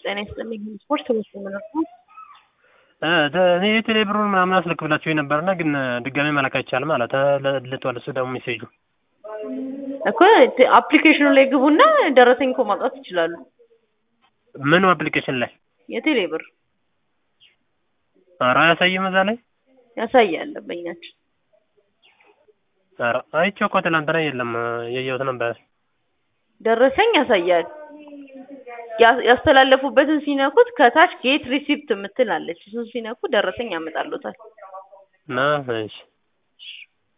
ጤና ይስጥልኝ ስፖርት ትምህርት ምንድን ነው? እኔ የቴሌ ብሩን ምናምን አስልክብላችሁ ነበርና ግን ድጋሜ መላክ አይቻልም አለ ተልቷል። እሱ ደግሞ ሜሴጁ እኮ አፕሊኬሽኑ ላይ ግቡና ደረሰኝ እኮ ማውጣት ይችላሉ። ምኑ አፕሊኬሽን ላይ የቴሌ ብር ኧረ አያሳይም እዛ ላይ ያሳያል ደንበኛችን። ኧረ አይቼው እኮ ትናንትና የለም እያየሁት ነበር። ደረሰኝ ያሳያል። ያ- ያስተላለፉበትን ሲነኩት ከታች ጌት ሪሲፕት የምትል አለች። እሱን ሲነኩ ደረሰኝ ያመጣሉታል። እና እሺ